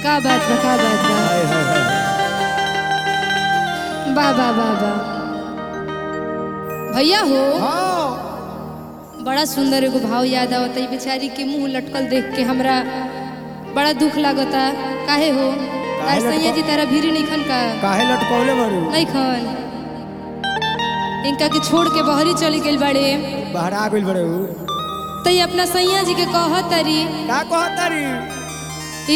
का बात बा का बात बा हाय हाय हाय बा बा बा बा भैया हो हाँ बड़ा सुंदर एगो भाव याद आवता ई बेचारी के मुंह लटकल देख के हमरा बड़ा दुख लागता काहे हो तार लटकल? सैया जी तारा भीरी नहीं खन का काहे लटकौले बारू नहीं खन इनका के छोड़ के बहरी चली गइल बाड़े बाहर आ गइल बड़े उ तई अपना सैया जी के कहत तारी का कहतारी ए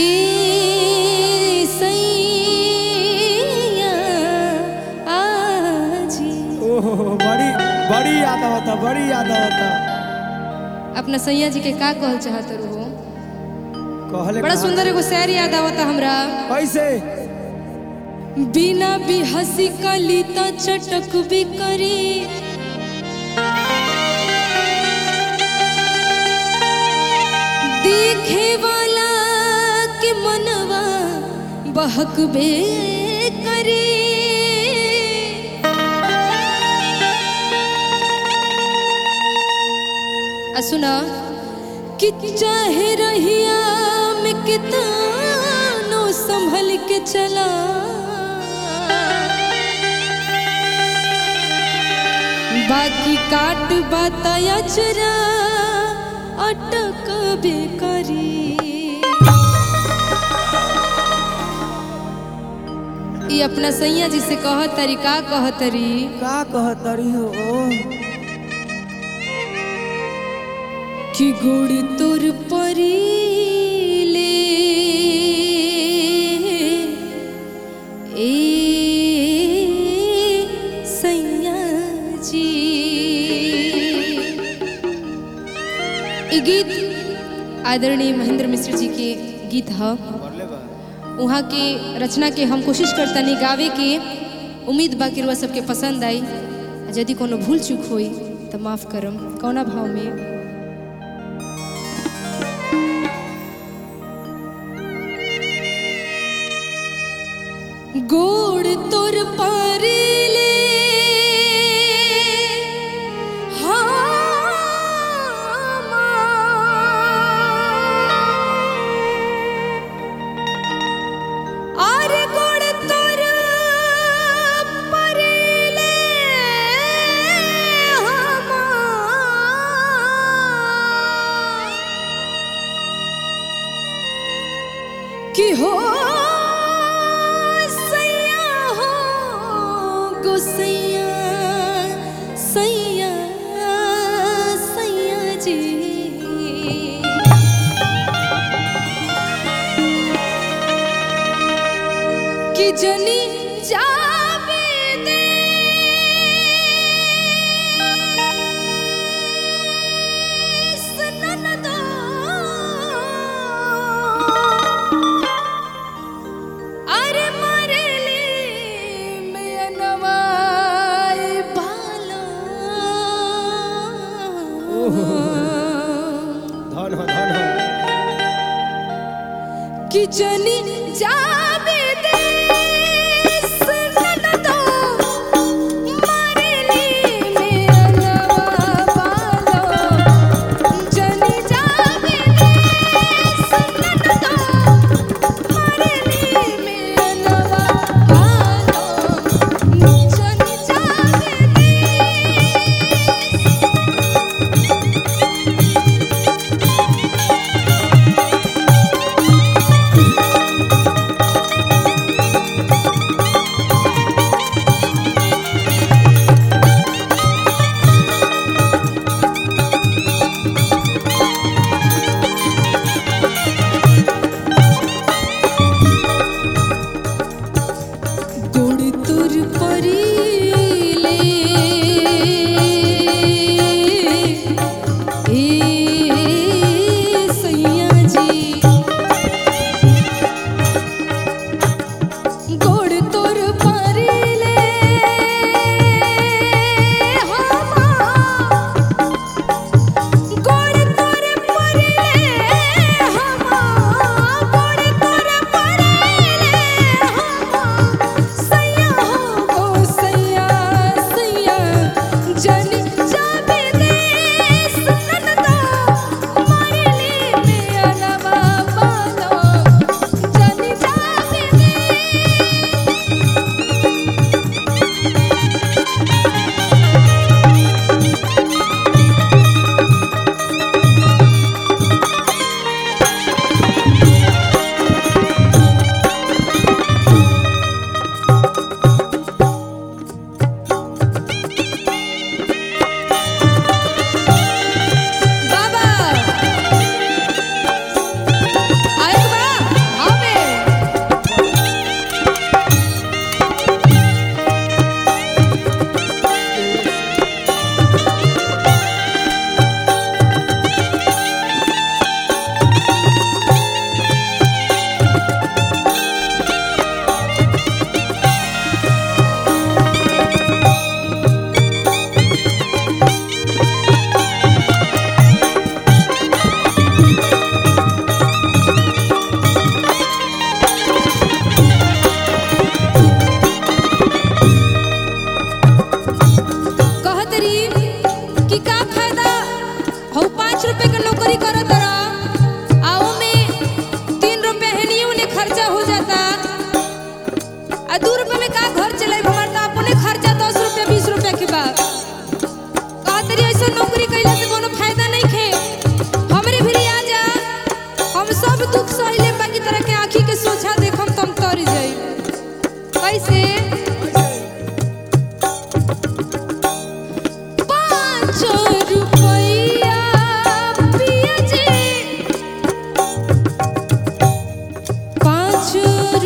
सैया आजी ओहो बड़ी बड़ी याद आवता बड़ी याद आवता अपना सैया जी के का कहल चाहत हो कहले बड़ा कहा- सुंदर एगो शहर याद आवता हमरा कैसे बिना भी हंसी कली त चटक भी करी देखे वाला के मनवा बहक बे करी आ सुना कि चाहे रहिया में कितनो संभल के चला बाकी काट बताया चरा अटक बेकरी ई अपना सैया जी से कहत तरी का कहत तरी का कहतारी हो कि गोड़ तोर परीले ए सैया जी ई गीत आदरणीय महेंद्र मिश्र जी के गीत ह वहाँ के रचना के हम कोशिश करतनी गावे के उम्मीद बा कि रुआ सबके पसंद आई आ यदि कोनो भूल चूक होई तो माफ करम कौना भाव में गोड़ तोर पारिले আর গোড় তোর পারিলে কি হো सैया हो गोसैया सैया सैया जी कि जनी जावे दे सननदो अरे मरेली में नवाई बालो धन हो धन हो कि जनी जावे दे सननदो मरेली में नवा बालो जनी जावे दे सननदो मरेली में नवा बालो जनी जावे दे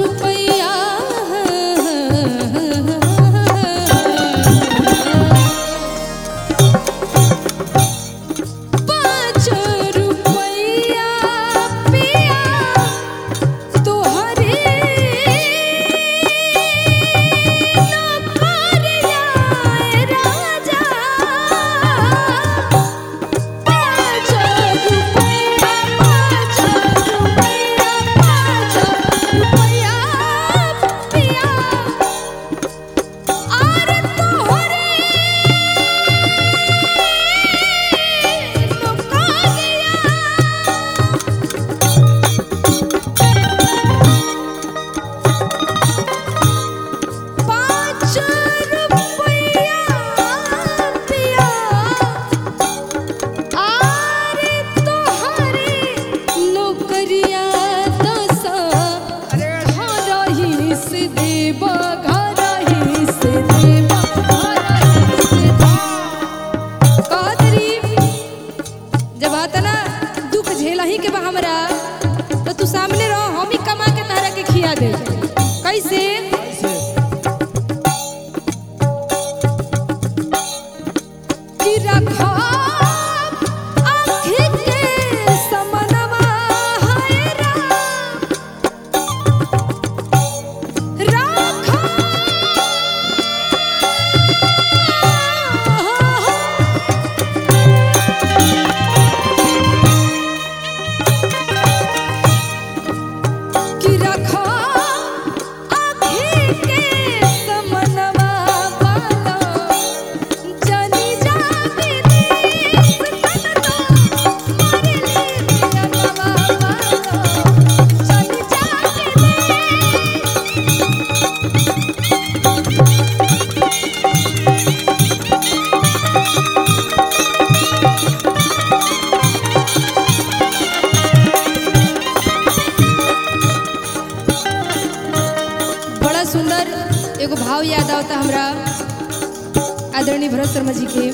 रुपया पाँच रुपया पिया तोहरे नौकरिया राजा पाँच रुपया पाँच रुपया पाँच रुपया पिया आरे तोहरे पाँच रुपया पिया आरे तोहरे नौकरिया दसा घरही से देब घरही से देब घरही से देब कहतरी जब आता ना दुख झेला ही के बा हमरा तो तू सामने रहो हम ही कमा के तहरा के खिया दे कैसे कि रखा आँखी के समनवा है राम। राखा कि रखा आँखी के समनवा वाला जनी जाके देश कनवा मारे ले जनवा वाला जनी जाके देश बड़ा सुंदर एगो भाव याद आवता हमरा आदरणीय भरत शर्मा जी के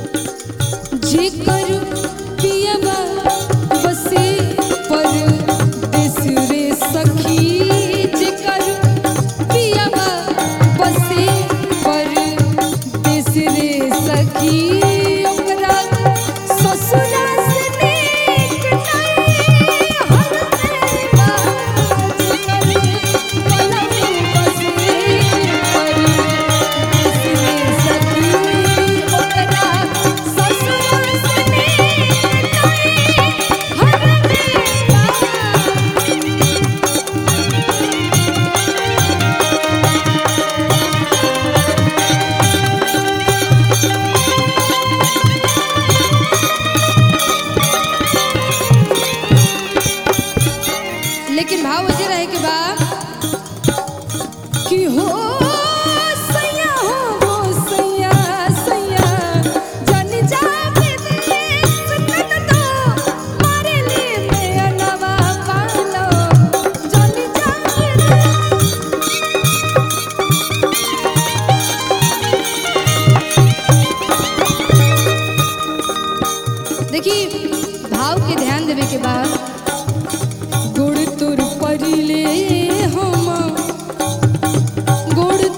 जेकर पियबा बसे पर देश रे सखी जेकर पियबा बसे पर देश रे सखी ओकरा ससुरा से नीक नहीं हर देवा जेकर पलंग बसे पर देश रे सखी ओकरा ससुरा से नीक नहीं हर देवा लेकिन भाव वजह रहे के बा कि हो सैया हो हो सैया सैया जन जावे देश कन तो मारे ले मैं नवा पालो जन जावे देश देखी भाव के ध्यान देवे के बाद गोड़ तोर परिले हम गोड़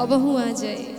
अबहू आ जाए